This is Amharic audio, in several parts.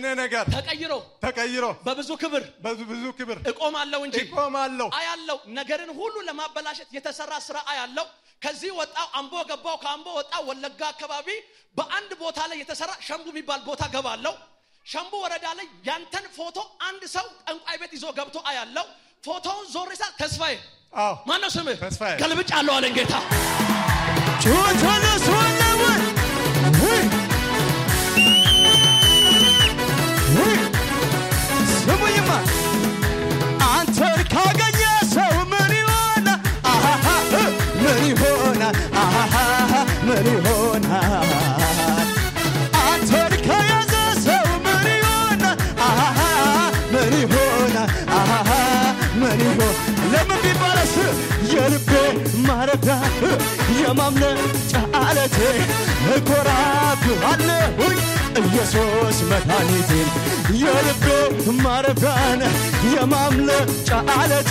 የኔ ነገር ተቀይሮ ተቀይሮ በብዙ ክብር በብዙ ብዙ ክብር እቆማለሁ እንጂ እቆማለሁ። አያለው ነገርን ሁሉ ለማበላሸት የተሰራ ስራ አያለው። ከዚህ ወጣው አምቦ ገባው፣ ከአምቦ ወጣው ወለጋ አካባቢ በአንድ ቦታ ላይ የተሰራ ሸምቡ የሚባል ቦታ ገባለው። ሸምቡ ወረዳ ላይ ያንተን ፎቶ አንድ ሰው ጠንቋይ ቤት ይዞ ገብቶ አያለው። ፎቶውን ዞር ሳ ተስፋዬ አዎ ማነው ስምህ? ተስፋዬ። ገልብጭ አለው አለኝ ጌታ። ስሙኝማ አንተን ካገኘ ሰው ምን ይሆናል? አሃሃ ምን ይሆናል? አሃሃ ምን ይሆናል? አንተን ከያዘ ሰው ምን ይሆናል? አሃሃ ምን ይሆናል? አሃሃ ምን ይሆን? ለምን ቢባለስ የልቤ ማረፊያ የማምለጫ ዓለቴ እኮራብሃለሁኝ ኢየሱስ መድኃኒቴን የልቤ ማረፊያን የማምለጫ ዓለቴ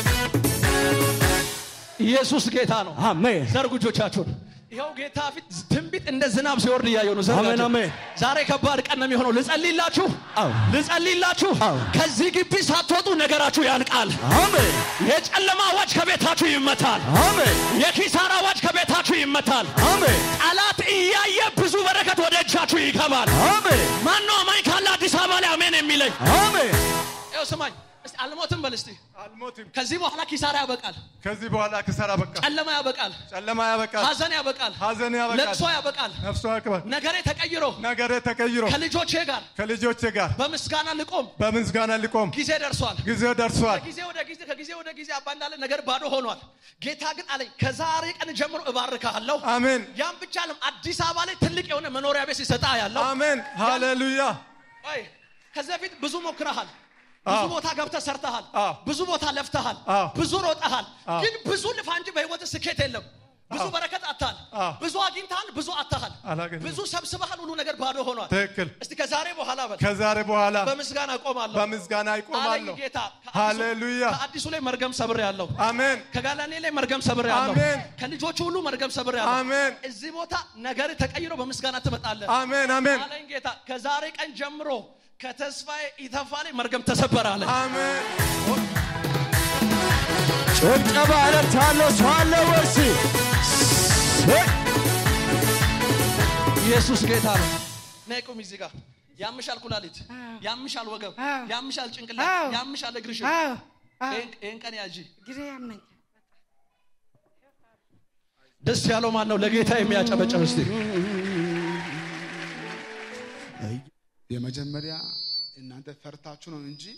ኢየሱስ ጌታ ነው። አሜን ዘርጉ እጆቻችሁን። ይኸው ጌታ ፊት ትንቢት እንደ ዝናብ ሲወርድ እያየሁ ነው። ዘርጋችሁ። አሜን፣ አሜን። ዛሬ ከባድ ቀን ነው የሚሆነው። ልጸልይላችሁ፣ አዎ። ልጸልይላችሁ። አዎ። ከዚህ ግቢ ሳትወጡ ነገራችሁ ያልቃል። አሜን የጨለማ አዋጅ ከቤታችሁ ይመታል። አሜን የኪሳራ አዋጅ ከቤታችሁ ይመታል። አሜን ጠላት እያየ ብዙ በረከት ወደ እጃችሁ ይገባል። አሜን ማነው አማኝ ካለ አዲስ አበባ ላይ አሜን የሚለኝ? አሜን ይኸው ስማኝ እስቲ አልሞትም በል እስቲ። አልሞትም። ከዚህ በኋላ ኪሳራ ያበቃል፣ ከዚህ በኋላ ክሰራ በቃ ጨለማ ያበቃል፣ ጨለማ ያበቃል፣ ሀዘን ያበቃል፣ ሀዘን ያበቃል፣ ለቅሶ ያበቃል። ነፍሷ ያክባል። ነገሬ ተቀይሮ ነገሬ ተቀይሮ ከልጆቼ ጋር ከልጆቼ ጋር በምስጋና ልቆም በምስጋና ሊቆም ጊዜ ደርሷል። ጊዜው ደርሷል። ከጊዜ ወደ ጊዜ ከጊዜ ወደ ጊዜ አባ እንዳለ ነገር ባዶ ሆኗል። ጌታ ግን አለኝ ከዛሬ ቀን ጀምሮ እባርካለሁ። አሜን ያም ብቻ አለም አዲስ አበባ ላይ ትልቅ የሆነ መኖሪያ ቤት ሲሰጣ ያለው አሜን ሃሌሉያ አይ ከዚህ በፊት ብዙ ሞክረሃል። ብዙ አዎ። ቦታ ገብተህ ሰርተሃል። አዎ። ብዙ ቦታ ለፍተሃል። አዎ። ብዙ ሮጠሃል። አዎ። ግን ብዙ ልፋ እንጂ በህይወት ስኬት የለም። ብዙ አዎ። በረከት አታል። አዎ። ብዙ አግኝተሃል፣ ብዙ አታሃል። አላገኘሁም። ብዙ ሰብስበሃል፣ ሁሉ ነገር ባዶ ሆኗል። ትክክል። እስቲ ከዛሬ በኋላ በል ከዛሬ በኋላ በምስጋና እቆማለሁ። በምስጋና አለኝ ይቆማለሁ። ጌታ። ከአዲሱ- ሃሌሉያ ከአዲሱ ላይ መርገም ሰብር ያለው አሜን ከጋላኔ ላይ መርገም ሰብር ያለው አሜን። ከልጆቹ ሁሉ መርገም ሰብር ያለው አሜን እዚህ ቦታ ነገር ተቀይሮ በምስጋና ትመጣለህ አሜን አሜን አለኝ ጌታ። ከዛሬ ቀን ጀምሮ ከተስፋዬ ኢተፋ ላይ መርገም ተሰበረ አለ። አሜን ጭብጨባ እለታለሁ ሰው አለ ወርሲ ኢየሱስ ጌታ ነው። ነይ ቁም እዚህ ጋር። ያምሻል ኩላሊት፣ ያምሻል ወገብ፣ አዎ። ያምሻል ጭንቅላት፣ አዎ። ያምሻል እግርሽ። አዎ አዎ ይሄን- ይሄን ቀን ያጂ ግሬ ያመኝ ደስ ያለው ማን ነው? ለጌታ የሚያጨበጨብ እስቲ የመጀመሪያ እናንተ ፈርታችሁ ነው እንጂ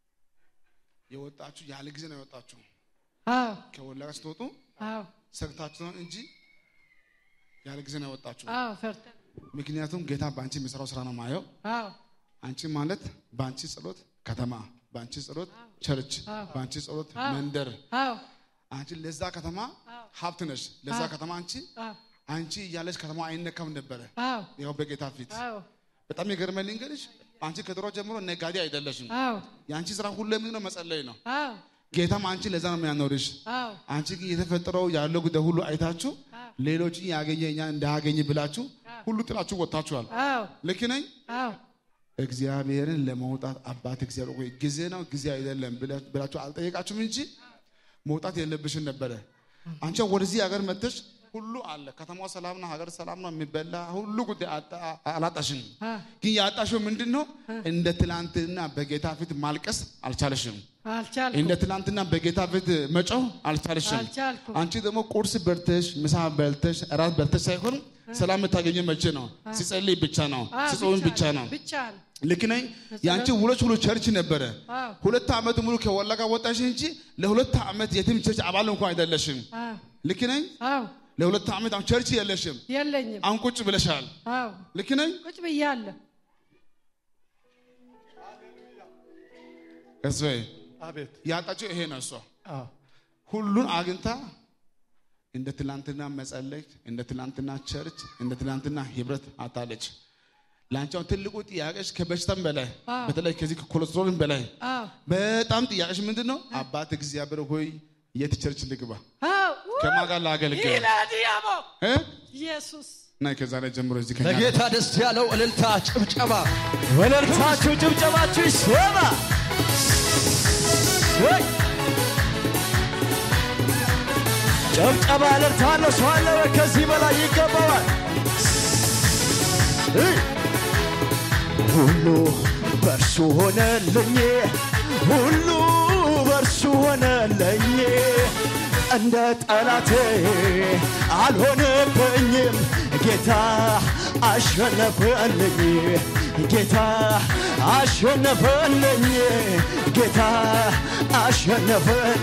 የወጣችሁ ያለ ጊዜ ነው የወጣችሁ። አዎ ከወለጋ ስትወጡ አዎ ሰግታችሁ ነው እንጂ ያለ ጊዜ ነው የወጣችሁ። አዎ ፈርተን ምክንያቱም ጌታ በአንቺ የሚሰራው ስራ ነው ማየው። አዎ አንቺ ማለት በአንቺ ጸሎት ከተማ፣ በአንቺ ጸሎት ቸርች፣ በአንቺ ጸሎት መንደር፣ አዎ አንቺ ለዛ ከተማ ሀብት ነሽ። ለዛ ከተማ አንቺ አዎ አንቺ እያለች ከተማ አይነካም ነበረ። አዎ ያው በጌታ ፊት አዎ በጣም የገርመኝ ልንገርሽ፣ አንቺ ከድሮ ጀምሮ ነጋዴ አይደለሽም። አዎ የአንቺ ስራ ሁሉ ምንድን ነው? መጸለይ ነው። አዎ ጌታም አንቺ ለዛ ነው የሚያኖርሽ። አዎ አንቺ ግን የተፈጠረው ያለው ጉዳይ ሁሉ አይታችሁ ሌሎችን ያገኘ እኛ እንዳያገኝ ብላችሁ ሁሉ ጥላችሁ ወጥታችኋል። አዎ ልክ ነኝ? አዎ እግዚአብሔርን ለመውጣት አባት እግዚአብሔር ሆይ ጊዜ ነው ጊዜ አይደለም ብላ- ብላችሁ አልጠየቃችሁም እንጂ መውጣት የለብሽን ነበረ። አንቺ ወደዚህ ሀገር መጥተሽ ሁሉ አለ፣ ከተማው ሰላም ነው፣ ሀገር ሰላም ነው፣ የሚበላ ሁሉ ጉዳይ አጣ- አላጣሽም። አ ግን ያጣሽው ምንድን ነው? እንደ ትላንትና በጌታ ፊት ማልቀስ አልቻለሽም። አልቻልኩም እንደ ትላንትና በጌታ ፊት መጮህ አልቻለሽም። አልቻልኩም። አንቺ ደግሞ ቁርስ በልተሽ ምሳ በልተሽ እራት በልተሽ ሳይሆን ሰላም የምታገኘው መቼ ነው? ሲጸልይ ብቻ ነው፣ አዎ፣ ሲጾም ብቻ ነው። ብቻ ነው ልክ ነኝ። የአንቺ ውሎች ሁሉ ቸርች ነበረ። አዎ ሁለት ዓመት ሙሉ ከወለጋ ወጣሽ እንጂ ለሁለት ዓመት የትም ቸርች አባል እንኳን አይደለሽም። አዎ ልክ ነኝ። አዎ ለሁለት ዓመት አሁን ቸርች የለሽም። የለኝም አሁን ቁጭ ብለሻል። አዎ ልክ ነኝ። ቁጭ ብያለሁ እሰይ አቤት ያጣችው ይሄ ነው። እሷ አዎ ሁሉን አግኝታ እንደ ትላንትና መጸለይ፣ እንደ ትላንትና ቸርች፣ እንደ ትላንትና ህብረት አታለች። ለአንቺ አሁን ትልቁ ጥያቄሽ ከበሽታም በላይ አዎ። በተለይ ከዚህ ከኮሌስትሮልም በላይ አዎ በጣም ጥያቄሽ ምንድን ነው? አባት እግዚአብሔር ሆይ የት ቸርች ልግባ? አዎ ከማን ጋር ላገልግል? ይላዲያሞ እ? ኢየሱስ እና ከዛሬ ጀምሮ እዚህ ከኛ ለጌታ ደስ ያለው እልልታ ጭብጨባ ወለልታችሁ ጭብጨባችሁ ይሰማ ወይ ጭብጨባ እልልታለሁ ሰው አለ ወይ ከዚህ በላይ ይገባዋል እይ! ሁሉ በእርሱ ሆነልኝ ሁሉ በእርሱ ሆነልኝ እንደ ጠላቴ አልሆነብኝም ጌታ አሸነፈልኝ ጌታ አሸነፈልኝ ጌታ አሸነፈል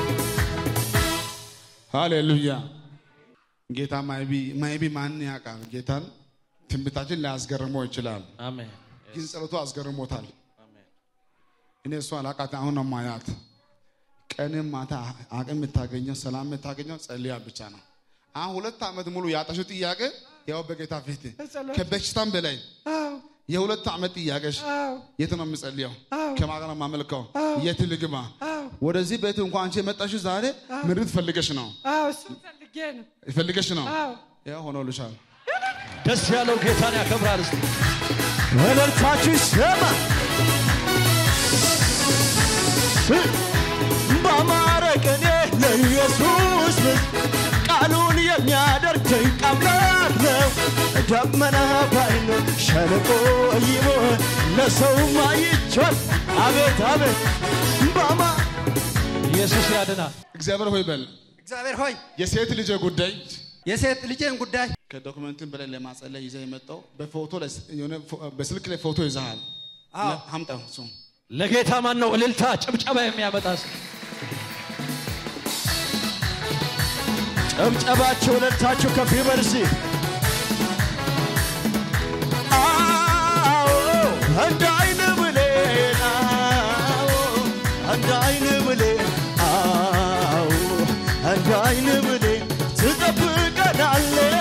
ሃሌሉያ ጌታ ማይቢ ማይቢ ማን ያውቃል ጌታን ትንቢታችን ሊያስገርመው ይችላል አሜን ግን ጸሎቱ አስገርሞታል እኔ እሷ አላቃት አሁን ነው ማያት ቀንም ማታ አቅም የምታገኘው ሰላም የምታገኘው ጸልያ ብቻ ነው አሁን ሁለት ዓመት ሙሉ ያጣሽው ጥያቄ ያው በጌታ ፊት በጸሎት። ከበሽታም በላይ አዎ የሁለት ዓመት ጥያቄሽ አዎ የት ነው የምጸልየው አዎ። ከማን ጋር ነው የማመልከው የት ልግባ አዎ ወደዚህ ቤት እንኳን አንቺ የመጣሽው ዛሬ ምድር ፈልገሽ ነው አዎ እሱን ፈልጌ ነው ፈልገሽ ነው አዎ ያው ሆኖልሻል ደስ ያለው ጌታን ያከብራል እስቲ ወለልታችሁ ይሰማ በአማረ ቅኔ ለኢየሱስ ምስጋና ቃሉን የሚያደርግ ድንቅ አምላክ ነው። ደመና ባይኖር ሸለቆ ይሞን ለሰው አይቻል። አቤት አቤት በአማ ኢየሱስ ያድናል እግዚአብሔር ሆይ በል እግዚአብሔር ሆይ የሴት ልጅ ጉዳይ የሴት ልጄን ጉዳይ ከዶክመንትን በላይ ለማጸለይ ይዘህ የመጣው በፎቶ ላይ የሆነ ፎ- በስልክ ላይ ፎቶ ይዘሃል አዎ። አምጣው እሱ ለጌታ ማን ነው እልልታ ጭብጨባ የሚያመጣ እስቲ? ጨብጨባችሁ ወለልታችሁ ከፍ ይበል እስቲ። አዎ እንደ አይን ብሌን አዎ እንደ አይን ብሌን አዎ እንደ አይን ብሌን ትጠብቀናለህ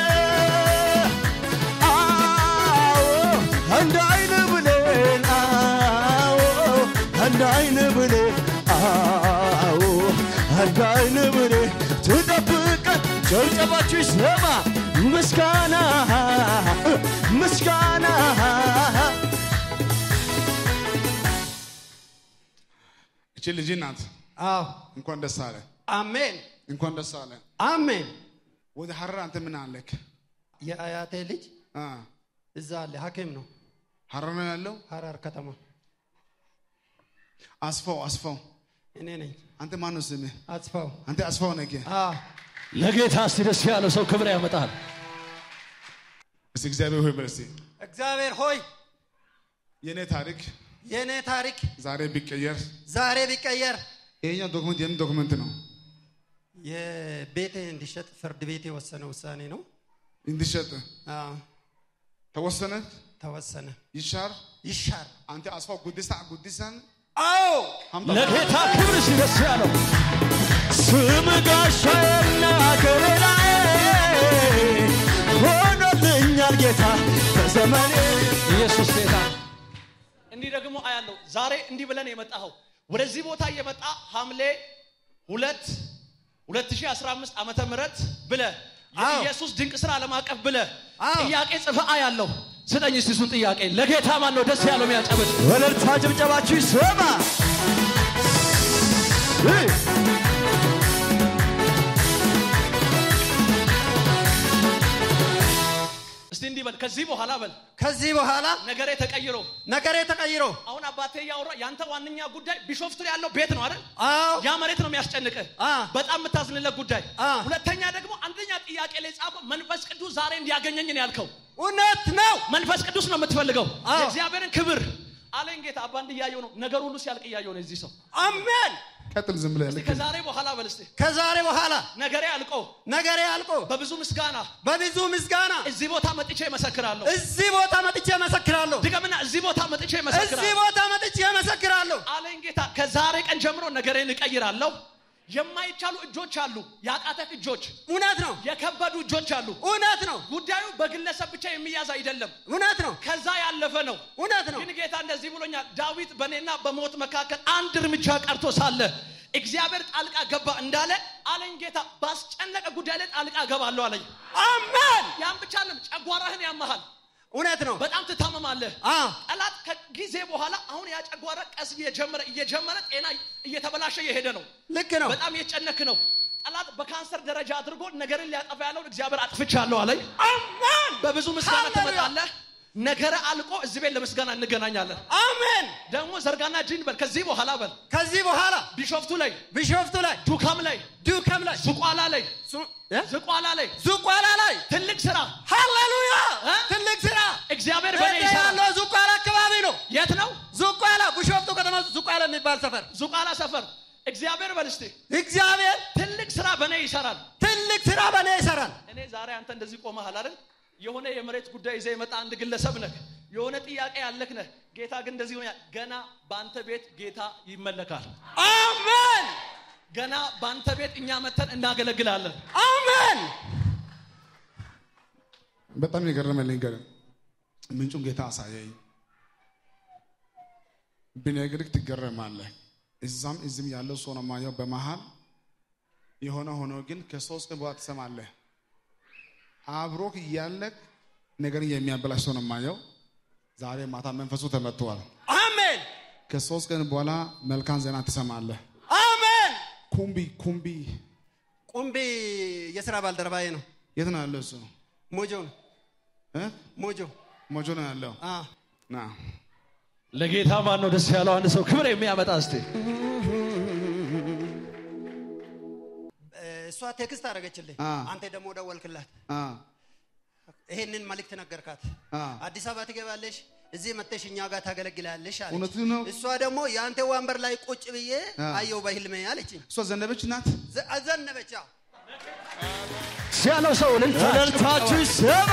አዎ እንደ አይን ብሌን አዎ እንደ አይን ብሌን አዎ እንደ አይን ብሌን ትጠብቀን ጨብጨባችሁ ይሰማ ምስጋና ምስጋና እቺ ልጅ ናት አዎ እንኳን ደስ አለ አሜን እንኳን ደስ አለ አሜን ወደ ሀረር አንተ ምን አለክ የአያቴ ልጅ አ፣ እዛ አለ ሐኪም ነው ሀረር ነው ያለው ሐረር ከተማ አስፋው አስፋው እኔ ነኝ አንተ ማን ነው ስምህ አጽፋው አንተ አስፋው ነህ አዎ ለጌታ እስቲ ደስ ያለው ሰው ክብር ያመጣል እስቲ እግዚአብሔር ሆይ በል እስቲ እግዚአብሔር ሆይ የኔ ታሪክ የእኔ ታሪክ ዛሬ ቢቀየር ዛሬ ቢቀየር ይሄኛው ዶክመንት የምን ዶክመንት ነው የቤቴ እንዲሸጥ ፍርድ ቤት የወሰነ ውሳኔ ነው እንዲሸጥ አዎ ተወሰነ ተወሰነ ይሻር ይሻር አንተ አስፋው ጉዲሳ ጉዲሳን አዎ አምጣ ለጌታ ክብር እስቲ ደስ ያለው ስም ጋሻዬና ከለላዬ ሆኖልኛል ጌታ በዘመኔ ኢየሱስ ጌታ እንዲህ ደግሞ አያለው ዛሬ እንዲህ ብለን የመጣኸው ወደዚህ ቦታ እየመጣ ሐምሌ ሁለት 2015 ዓመተ ምህረት ብለ አዎ። የኢየሱስ ድንቅ ስራ ዓለም አቀፍ ብለ አዎ። ጥያቄ ጽፈ አያለው ስጠኝ እስቲ እሱን ጥያቄ ለጌታ ማን ነው ደስ ያለው የሚያጨብጥ ወለልታ ጭብጨባችሁ ይሰማ እይ! እስቲ እንዲህ በል ከዚህ በኋላ በል ከዚህ በኋላ ነገሬ ተቀይሮ ነገሬ ተቀይሮ አሁን አባቴ እያወራ ያንተ ዋነኛ ጉዳይ ቢሾፍቱ ላይ ያለው ቤት ነው አይደል አዎ ያ መሬት ነው የሚያስጨንቅህ አ። በጣም የምታዝንለት ጉዳይ አ። ሁለተኛ ደግሞ አንደኛ ጥያቄ ላይ ጻፈው መንፈስ ቅዱስ ዛሬ እንዲያገኘኝ ነው ያልከው እውነት ነው መንፈስ ቅዱስ ነው የምትፈልገው አዎ። የእግዚአብሔርን ክብር አለኝ ጌታ አባ እንዲህ እያየው ነው ነገር ሁሉ ሲያልቅ እያየው ነው እዚህ ሰው አሜን ቀጥል ዝም ብለህ እስቲ ልክ ከዛሬ በኋላ በል እስቲ ከዛሬ በኋላ ነገሬ አልቆ ነገሬ አልቆ በብዙ ምስጋና በብዙ ምስጋና እዚህ ቦታ መጥቼ እመሰክራለሁ እዚህ ቦታ መጥቼ መሰክራለሁ ድገምና እዚህ ቦታ መጥቼ እዚህ እመሰክራለሁ ቦታ መጥቼ መሰክራለሁ አለኝ ጌታ ከዛሬ ቀን ጀምሮ ነገሬን እቀይራለሁ የማይቻሉ እጆች አሉ ያቃተህ እጆች እውነት ነው የከበዱ እጆች አሉ እውነት ነው ጉዳዩ በግለሰብ ብቻ የሚያዝ አይደለም እውነት ነው ከዛ ያለፈ ነው እውነት ነው ግን ጌታ እንደዚህ ብሎኛል ዳዊት በእኔና በሞት መካከል አንድ እርምጃ ቀርቶ ሳለ እግዚአብሔር ጣልቃ ገባ እንዳለ አለኝ ጌታ ባስጨነቀ ጉዳይ ላይ ጣልቃ እገባለሁ አለኝ አሜን። ያን ብቻ ለም ጨጓራህን ያመሃል እውነት ነው። በጣም ትታመማለህ አዎ ጠላት ከጊዜ በኋላ አሁን ያ ጨጓራ ቀስ እየጀመረ እየጀመረ ጤና እየተበላሸ እየሄደ ነው ልክ ነው። በጣም እየጨነክ ነው ጠላት በካንሰር ደረጃ አድርጎ ነገርን ሊያጠፋ ያለውን እግዚአብሔር አጥፍቻለሁ አለኝ አሜን በብዙ ምስጋና ሃሌሉያ። ትመጣለህ ነገረ አልቆ እዚህ ቤት ለምስጋና እንገናኛለን አሜን። ደግሞ ዘርጋና እጅን በል ከዚህ በኋላ በል ከዚህ በኋላ ቢሾፍቱ ላይ ቢሾፍቱ ላይ ዱካም ላይ ዱከም ላይ ዝቋላ ላይ ሱ- እ? ዝቋላ ላይ ዝቋላ ላይ ትልቅ ስራ ሃሌሉያ እ? ትልቅ ስራ እግዚአብሔር በእኔ እኔ ይሰራል ያለው ዝቋላ አካባቢ ነው። የት ነው ዝቋላ ቢሾፍቱ ከተማ ዝቋላ የሚባል ሰፈር ዝቋላ ሰፈር እግዚአብሔር በል እስቲ እግዚአብሔር ትልቅ ስራ በእኔ ይሰራል ትልቅ ስራ በእኔ ይሰራል። እኔ ዛሬ አንተ እንደዚህ ቆመሃል አይደል የሆነ የመሬት ጉዳይ ይዘህ የመጣ አንድ ግለሰብ ነህ የሆነ ጥያቄ ያለክ ነህ ጌታ ግን እንደዚህ ሆነ ገና በአንተ ቤት ጌታ ይመለካል አሜን ገና በአንተ ቤት እኛ መተን እናገለግላለን አሜን። በጣም የገረመልኝ ገር ምንጩን ጌታ አሳየኝ። ብነግርህ ትገረማለህ። እዛም እዚህም ያለው ሰው ነው የማየው። በመሃል የሆነ ሆኖ ግን ከሶስት ቀን በኋላ ትሰማለህ። አብሮክ እያለክ ነገርን የሚያበላሽ ሰው ነው የማየው። ዛሬ ማታ መንፈሱ ተመትቷል። አሜን ከሶስት ቀን በኋላ መልካም ዜና ትሰማለህ። አሜን። ኩምቢ ኩምቢ ቁምቢ የስራ ባልደረባዬ ነው። የት ነው ያለው? እሱ ሞጆ ነው እ? ሞጆ። ሞጆ ነው ያለው። አ ና ለጌታ ማን ነው ደስ ያለው? አንድ ሰው ክብር የሚያመጣ እስቲ እሷ ቴክስት አደረገችልኝ። አ። አንተ ደግሞ ደወልክላት። አ ይሄንን መልእክት ነገርካት። አ አዲስ አበባ ትገባለሽ፣ እዚህ መጥተሽ እኛ ጋር ታገለግላለሽ አለች። እውነቱን ነው። እሷ ደግሞ የአንተ ወንበር ላይ ቁጭ ብዬ አ። አየው በህልሜ አለችኝ። እሷ ዘነበች ናት። ዘ- አዘነበች። አዎ። ያለው ሰው እልልታችሁ ይሰማ።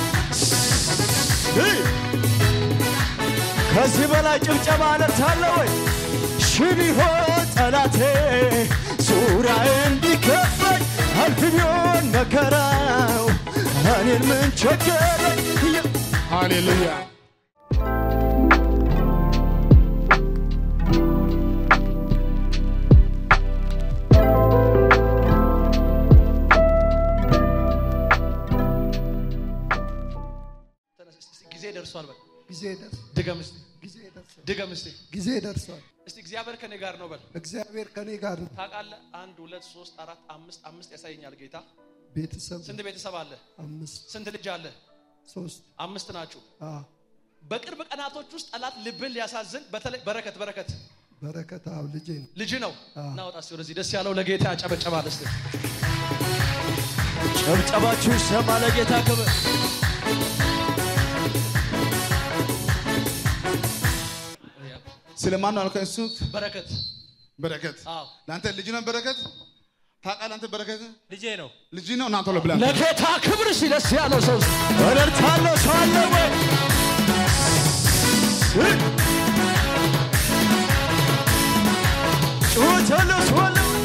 ከዚህ በላይ ጭብጨባ እልልታለ ወይ? ሺህ ቢሆን ጠላቴ ዙሪያዬ እንዲከበኝ አልፍ ቢሆን መከራው እኔን ምን ቸገረኝ? ሃሌሉያ ተነስ እስቲ፣ እስቲ ጊዜ ደርሷል በል ጊዜ ደርስ ድገም እስቲ ጊዜ ደርሷል። ድገም እስቲ ጊዜ ደርሷል። እስቲ እግዚአብሔር ከኔ ጋር ነው በል እግዚአብሔር ከኔ ጋር ነው። ታውቃለህ አንድ ሁለት ሶስት አራት አምስት አምስት ያሳየኛል ጌታ ቤተሰብ ስንት ቤተሰብ አለ አምስት ስንት ልጅ አለ ሶስት አምስት ናችሁ አ በቅርብ ቀናቶች ውስጥ ጠላት ልብን ሊያሳዝን በተለይ በረከት በረከት በረከት አብ ልጄ ነው። ልጅ ነው አዎ። እናወጣ እስቲ ወደዚህ ደስ ያለው ለጌታ ያጨበጨባል እስቲ ጭብጨባችሁ ይሰማ ለጌታ ክብር። ስለማን ነው አልከኝ? እሱ በረከት በረከት አዎ ለአንተ ልጅ ነው በረከት። ታውቃለህ አንተ በረከት ልጄ ነው። ልጅ ነው እና ቶሎ ብላ ለጌታ ክብር እስቲ ደስ ያለው ሰው እልልታለው ሰው አለ ወይ? ጩኸት ያለው ሰው አለ ወይ?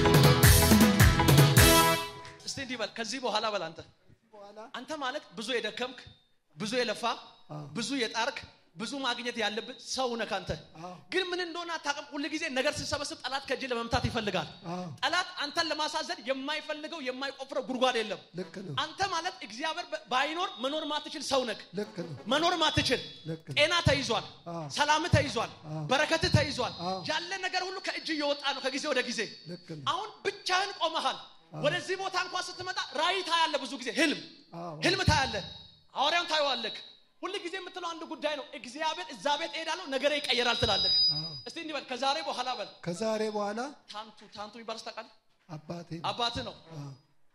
እስቲ እንዲህ በል ከዚህ በኋላ በል አንተ አንተ ማለት ብዙ የደከምክ ብዙ የለፋ ብዙ የጣርክ ብዙ ማግኘት ያለብህ ሰው ነህ አንተ ግን ምን እንደሆነ አታውቅም ሁል ጊዜ ነገር ስትሰበስብ ጠላት ከእጅ ለመምታት ይፈልጋል አዎ። ጠላት አንተን ለማሳዘን የማይፈልገው የማይቆፍረው ጉድጓድ የለም ልክ ነው። አንተ ማለት እግዚአብሔር በ- ባይኖር መኖር ማትችል ሰው ነህ ልክ ነው። መኖር ማትችል ልክ ነው። ጤና ተይዟል አዎ። ሰላም ተይዟል አዎ። በረከት ተይዟል አዎ። ያለ ነገር ሁሉ ከእጅ እየወጣ ነው ከጊዜ ወደ ጊዜ ልክ ነው። አሁን ብቻህን ቆመሃል ወደዚህ ቦታ እንኳን ስትመጣ ራእይ ታያለ ብዙ ጊዜ ህልም አዎ። ህልም ታያለ ሐዋርያውን ታየዋለክ ሁል ጊዜ የምትለው አንድ ጉዳይ ነው እግዚአብሔር እዛ ቤት እሄዳለሁ ነገሬ ይቀየራል ትላለክ አዎ። እስቲ እንዲህ በል ከዛሬ በኋላ በል ከዛሬ በኋላ ታንቱ ታንቱ የሚባል ስታውቃለህ አባቴ አባትህ ነው አዎ።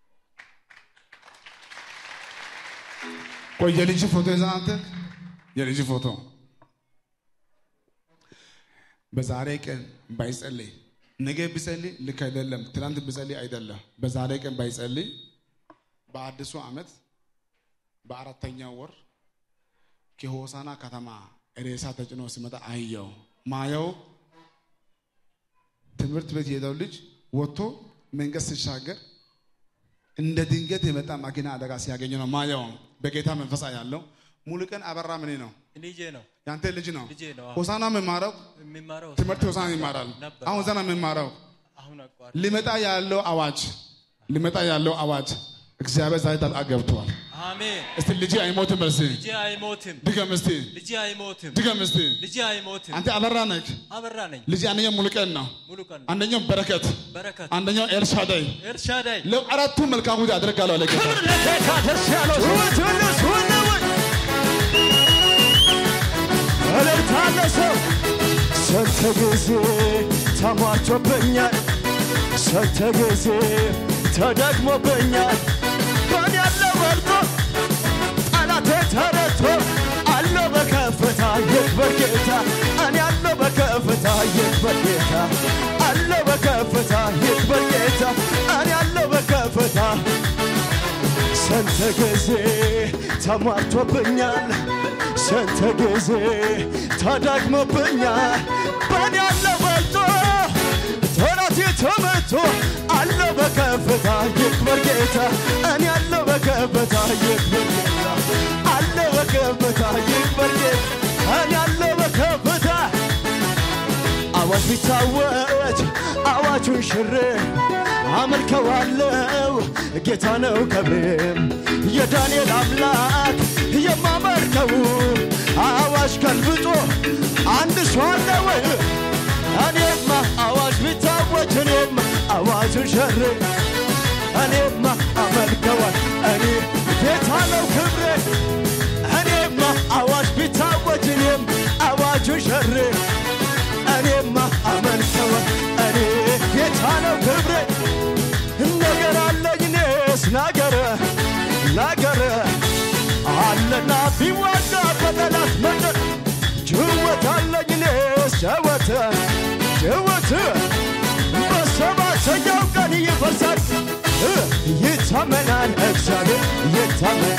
ቆይ የልጅ ፎቶ ይዘህ አንተ የልጅ ፎቶ በዛሬ ቀን ባይጸልይ ነገ ቢጸልይ ልክ አይደለም። ትናንት ቢጸልይ አይደለም። በዛሬ ቀን ባይጸልይ በአዲሱ ዓመት በአራተኛው ወር ከሆሳና ከተማ ሬሳ ተጭኖ ሲመጣ አየው። ማየው ትምህርት ቤት የሄደው ልጅ ወጥቶ መንገድ ሲሻገር እንደ ድንገት የመጣ መኪና አደጋ ሲያገኝ ነው ማየው። በጌታ መንፈሳ ያለው ሙሉ ቀን አበራ ምን ነው ልጄ ነው ያንተ ልጅ ነው። ልጄ ነው። ሆሳና የሚማረው የሚማረው ትምህርት ሆሳና ይማራል። ነበር። አሁን ዘና የሚማረው አሁን አሁን አቋር ሊመጣ ያለው አዋጅ ሊመጣ ያለው አዋጅ እግዚአብሔር ዛሬ ጣልቃ ገብቷል። አሜን። እስቲ ልጅ አይሞትም በርሲ ልጄ አይሞትም፣ ድገም እስቲ ልጄ አይሞትም፣ ድገም እስቲ ልጄ አይሞትም። አንተ አበራ ነህ። አበራ ነኝ። ልጅ አንደኛው ሙሉቀን ነው፣ ሙሉ ቀን አንደኛው በረከት፣ በረከት አንደኛው ኤልሻዳይ ኤልሻዳይ ለአራቱ መልካም ጉዳይ አደርጋለሁ አለ ጌታ። ለጌታ ደስ ያለው ጩኸት እነሱ ነው ወይ? እልልታ ለሰው ስንት ጊዜ ተሟርቶብኛል፣ ስንት ጊዜ ተደግሞብኛል። በእኔ ያለ ወርዶ ጠላቴ ተረቶ አለው በከፍታ ይክበር ጌታ እኔ አለው በከፍታ ይክበር ጌታ አለው በከፍታ ይክበር ጌታ እኔ አለው በከፍታ ስንት ጊዜ ተሟርቶብኛል፣ ስንት ጊዜ ተዳግሞብኛል። በእኔ ያለ በልጦ ጠላቴ ተመቶ አለው በከፍታ ይክበር ጌታ እኔ አለው በከፍታ ይክበር ጌታ አለው በከፍታ ይክበር ጌታ እኔ አለው በከፍታ አዋጅ ቢታወጅ አዋጁን ሽሬ አመልከዋለው ጌታ ነው ክብሬም የዳንኤል አምላክ የማመልከው አዋጅ ገልብጦ አንድ ሰው አለ ወይ? እኔማ አዋጅ ቢታወጅ እኔማ አዋጁን ሽሬ እኔማ አመልከዋል እኔ ጌታ ነው ክብሬ እኔማ አዋጅ ቢታወጅ እኔም አዋጁን ሽሬ እኔማ አመልከዋ እኔ ጌታ ነው ክብሬ ነገር አለኝ እኔስ ናገረ ናገረ አለና ቢዋጋ በጠላት መንደር ጅወት አለኝ እኔስ ጀወት ጅወት በሰባተኛው ቀን ይፈርሳል እ ይታመናል እግዚአብሔር ይታመን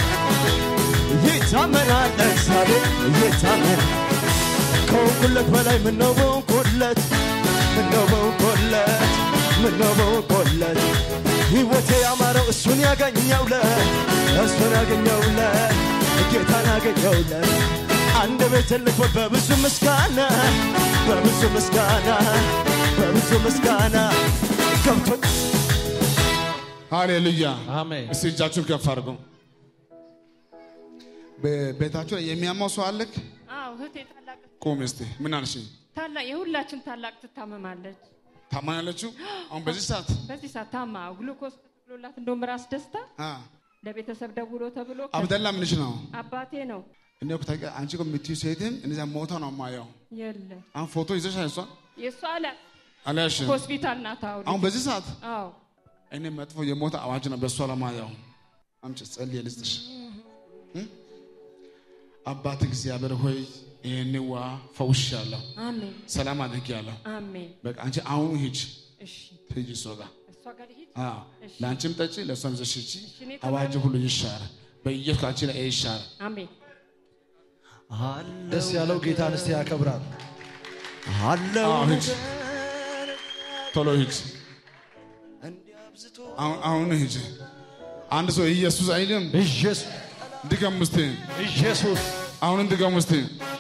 ይታመናል እግዚአብሔር ይታመን ከወንኩለት በላይ ምነው በወንኩለት ምነው በወንኩለት ምነው በወንኩለት ሕይወቴ ያማረው እሱን ያገኘውለት እሱን ያገኘውለት ጌታን ያገኘውለት አንድ ቤት ልክፈት በብዙ ምስጋና በብዙ ምስጋና በብዙ ምስጋና ገብቶ ሃሌሉያ አሜን። እስቲ እጃችሁን ከፍ አድርጉ። በቤታችሁ ላይ የሚያማው ሰው አለክ? አዎ እህቴ ታላቅ ቁም እስቲ። ምን አልሽ? ታላቅ የሁላችን ታላቅ ትታመማለች። ታማኛለችሁ? አሁን በዚህ ሰዓት በዚህ ሰዓት ታማ ግሉኮስ ተብሎላት እንደውም ራስ ደስታ አ ለቤተሰብ ደውሎ ተብሎ አብደላ ምንሽ ነው? አባቴ ነው እኔ እኮ ታውቂ- አንቺ እኮ የምትይው ሴትም እንደዚያ ሞታ ነው የማየው። የለም አሁን ፎቶ ይዘሻል? እሷ የእሷ አለ አልያሽ? ሆስፒታል ናት አሁን አሁን በዚህ ሰዓት አዎ እኔ መጥፎ የሞት አዋጅ ነው በእሷ ለማየው። አምጪ ጸልዬ ልስጥሽ። እም? አባት እግዚአብሔር ሆይ ይህን ዋ ፈውሻለሁ፣ አሜን ሰላም አድርጌያለሁ። አሜን በቃ አንቺ አሁኑ ሂጅ እሺ ሂጂ እሷ ጋር እሷ ጋር ልሂድ አዎ፣ ለአንቺም ጠጪ ለእሷም ይዘሽ ሂጂ። እኔ አዋጅ ሁሉ ይሻር በኢየሱስ ከአንቺ ላይ ይሻር። አሜን ደስ ያለው ጌታን እስቲ ያከብራል። አለው አዎ፣ ሂጅ ቶሎ ሂጅ። አሁን አሁን ሂጅ። አንድ ሰው ኢየሱስ አይልም። ኢየሱስ ድገም እስቲ። ኢየሱስ አሁንም ድገም እስቲ።